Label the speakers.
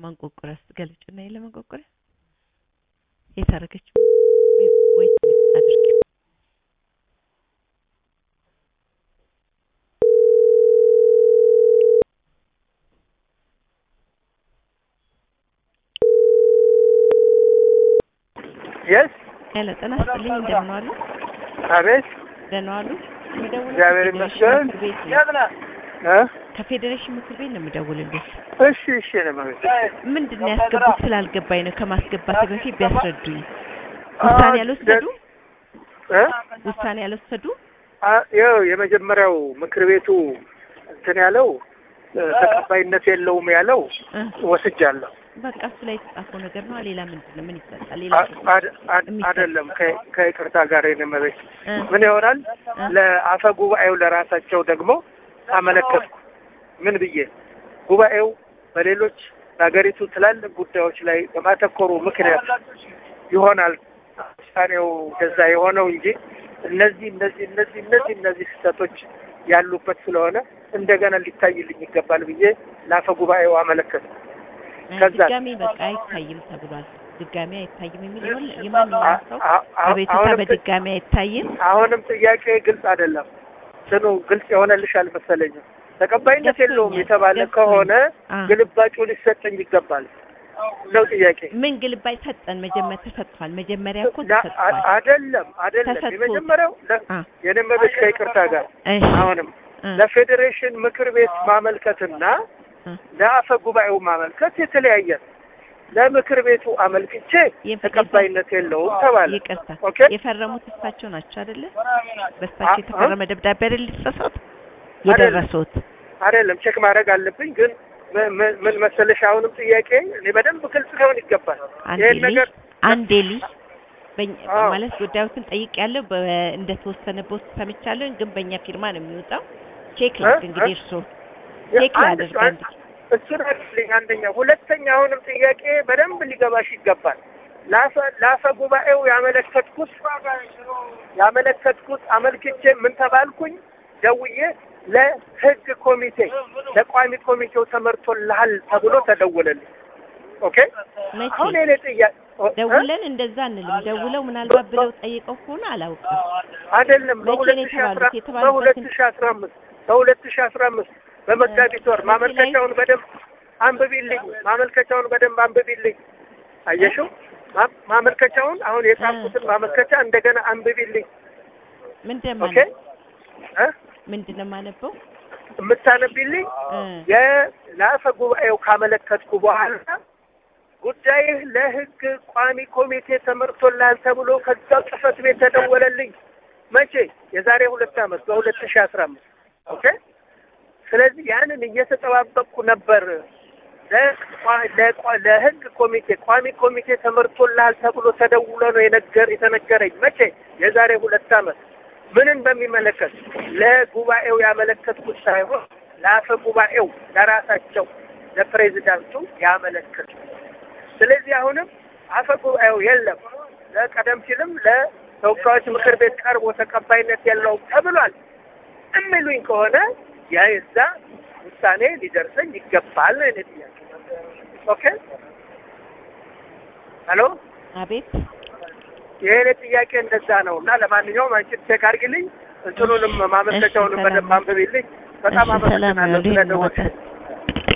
Speaker 1: ማንቆርቆሪያ ስትገልጭና የለ ማንቆርቆሪያ የታረገች ወይ አድርጊ
Speaker 2: የስ
Speaker 1: ሄሎ ጤና ይስጥልኝ እንደምን ዋሉ
Speaker 2: አቤት
Speaker 1: ደህና ዋሉ የምደውለው
Speaker 2: እግዚአብሔር
Speaker 1: ከፌዴሬሽን
Speaker 2: ይመስገን።
Speaker 1: ምክር ቤት ነው
Speaker 2: እ
Speaker 1: ከፌዴሬሽን ምክር ቤት ነው የምደውልልሽ
Speaker 2: እሺ እሺ ለማለት
Speaker 1: ምንድን ነው ያስገቡት ስላልገባኝ ነው ከማስገባት በፊት ቢያስረዱኝ ውሳኔ ያልወሰዱ
Speaker 2: እ
Speaker 1: ውሳኔ ያልወሰዱ
Speaker 2: አ- ይኸው የመጀመሪያው ምክር ቤቱ እንትን ያለው እ፣ ተቀባይነት የለውም ያለው
Speaker 1: እ፣
Speaker 2: ወስጃለሁ።
Speaker 1: በቃ እሱ ላይ የተጻፈው ነገር ነው ሌላ ምንድን ነው ምን ይሰጣል ሌላ
Speaker 2: አ- አድ- አድ-
Speaker 1: የሚሰጥ-
Speaker 2: አይደለም ከ- ከይቅርታ ጋር የነመበች
Speaker 1: እ፣
Speaker 2: ምን ይሆናል
Speaker 1: እ፣
Speaker 2: ለአፈ ጉባኤው ለራሳቸው ደግሞ አመለከትኩ። ምን ብዬ ጉባኤው በሌሎች በሀገሪቱ ትላልቅ ጉዳዮች ላይ በማተኮሩ ምክንያት ይሆናል ውሳኔው ገዛ የሆነው እንጂ እነዚህ እነዚህ እነዚህ እነዚህ እነዚህ ስህተቶች ያሉበት ስለሆነ እንደገና ሊታይልኝ ይገባል ብዬ ለአፈ ጉባኤው አመለከትኩ። ከዛ-
Speaker 1: ድጋሜ በቃ አይታይም ተብሏል ድጋሜ አይታይም የሚል ይሆን የማንኛውም
Speaker 2: አ-
Speaker 1: ሰው
Speaker 2: አ- አ-
Speaker 1: አቤቱታ
Speaker 2: አሁንም ጥ-
Speaker 1: በድጋሜ አይታይም
Speaker 2: አሁንም ጥያቄ ግልጽ አይደለም። ስኑ ግልጽ የሆነልሽ አልመሰለኝም። ተቀባይነት የለውም
Speaker 1: ገብቶኛል፣
Speaker 2: የተባለ
Speaker 1: ገብቶኛል።
Speaker 2: ከሆነ
Speaker 1: አ።
Speaker 2: ግልባጩ ሊሰጠኝ ይገባል ነው ጥያቄ።
Speaker 1: ምን ግልባጭ ሰጠን መጀመሪያ ተሰጥቷል መጀመሪያ እኮ
Speaker 2: ላ-
Speaker 1: ተሰጥቷል
Speaker 2: አ- አይደለም አይደለም።
Speaker 1: ተሰጥቶት።
Speaker 2: የመጀመሪያው ለ-
Speaker 1: አ
Speaker 2: የነመበች ከይቅርታ ጋር
Speaker 1: እሺ
Speaker 2: አሁንም
Speaker 1: እ፣
Speaker 2: ለፌዴሬሽን ምክር ቤት ማመልከትና
Speaker 1: እ።
Speaker 2: ለአፈ ጉባኤው ማመልከት የተለያየ ነው። ለምክር ቤቱ አመልክቼ
Speaker 1: የፍ-
Speaker 2: ተቀባይነት የለውም ተባለ።
Speaker 1: ይቅርታ
Speaker 2: ኦኬ
Speaker 1: የፈረሙት እሳቸው ናቸው አይደለ
Speaker 2: አ-
Speaker 1: በእሳቸው የተፈረመ ደብዳቤ አይደል የተሰጡት የደረሱት
Speaker 2: አይደለም ቼክ ማድረግ አለብኝ። ግን ምን- ምን ምን መሰለሽ አሁንም ጥያቄ እኔ በደንብ ግልጽ ሊሆን ይገባል።
Speaker 1: አንዴ
Speaker 2: ይሄን
Speaker 1: ልይ
Speaker 2: ነገር
Speaker 1: አንዴ ልይ በእኛ-
Speaker 2: አዎ።
Speaker 1: ማለት ጉዳዮትን ጠይቅ ያለው እንደተወሰነ በውስጥ ሰምቻለሁ፣ ግን በእኛ ፊርማ ነው የሚወጣው። ቼክ
Speaker 2: እ?
Speaker 1: ላድርግ እንግዲህ
Speaker 2: እ?
Speaker 1: እርስዎ
Speaker 2: የ-
Speaker 1: ቼክ
Speaker 2: አንድ
Speaker 1: ላድርግ
Speaker 2: አንድ-
Speaker 1: አንድ
Speaker 2: እሱን አድርግልኝ። አንደኛ፣ ሁለተኛ አሁንም ጥያቄ በደንብ ሊገባሽ ይገባል። ለአፈ ለአፈ ጉባኤው ያመለከትኩት ያመለከትኩት አመልክቼ ምን ተባልኩኝ? ደውዬ ለህግ ኮሚቴ ለቋሚ ኮሚቴው ተመርቶልሃል ተብሎ ተደወለልኝ። ኦኬ
Speaker 1: መቼ
Speaker 2: አሁን የኔ ጥያቄ እ?
Speaker 1: ደውለን እንደዛ አንልም። ደውለው ምናልባት ብለው ጠይቀው ከሆነ አላውቅም።
Speaker 2: አይደለም
Speaker 1: መቼ ነው
Speaker 2: በሁለት ሺህ አስራ
Speaker 1: የተባሉት? የተባሉበትን-
Speaker 2: በሁለት ሺህ አስራ አምስት በሁለት ሺህ አስራ አምስት በመጋቢት ወር
Speaker 1: መቼ ላይ?
Speaker 2: ማመልከቻውን በደንብ አንብቢልኝ። ማመልከቻውን በደንብ አንብቢልኝ። አየሽው ማ- ማመልከቻውን አሁን የጻፍኩትን ማመልከቻ እንደገና አንብቢልኝ።
Speaker 1: ምንድን
Speaker 2: ኦኬ
Speaker 1: ማለት
Speaker 2: እ
Speaker 1: ምንድን ነው የማነበው?
Speaker 2: የምታነቢልኝ
Speaker 1: እ፣
Speaker 2: የለአፈ ጉባኤው ካመለከትኩ በኋላ ጉዳይህ ለህግ ቋሚ ኮሚቴ ተመርቶልሃል ተብሎ ከዛው ጽህፈት ቤት ተደወለልኝ። መቼ? የዛሬ ሁለት ዓመት በሁለት ሺህ አስራ አምስት ኦኬ። ስለዚህ ያንን እየተጠባበቅኩ ነበር። ለቋ- ለቋ- ለህግ ኮሚቴ ቋሚ ኮሚቴ ተመርቶልሃል ተብሎ ተደውሎ ነው የነገር የተነገረኝ። መቼ? የዛሬ ሁለት ዓመት። ምንን በሚመለከት ለጉባኤው ያመለከትኩት ሳይሆን ለአፈ ጉባኤው ለራሳቸው ለፕሬዚዳንቱ ያመለከቱ። ስለዚህ አሁንም አፈ ጉባኤው የለም ለቀደም ሲልም ለተወካዮች ምክር ቤት ቀርቦ ተቀባይነት የለውም ተብሏል የሚሉኝ ከሆነ ያ የዛ ውሳኔ ሊደርሰኝ ይገባል ነው የእኔ ጥያቄ። ኦኬ ሄሎ
Speaker 1: አቤት
Speaker 2: የእኔ ጥያቄ እንደዛ ነው እና ለማንኛውም አንቺ ቼክ አድርጊልኝ እንትኑንም ማመልከቻውንም
Speaker 1: እሺ፣
Speaker 2: በደንብ
Speaker 1: ሰላም።
Speaker 2: አንብቢልኝ። በጣም
Speaker 1: እሺ፣ ሰላም
Speaker 2: አመሰግናለሁ
Speaker 1: ነው።
Speaker 2: ስለደወልሽ።
Speaker 1: ልሂድ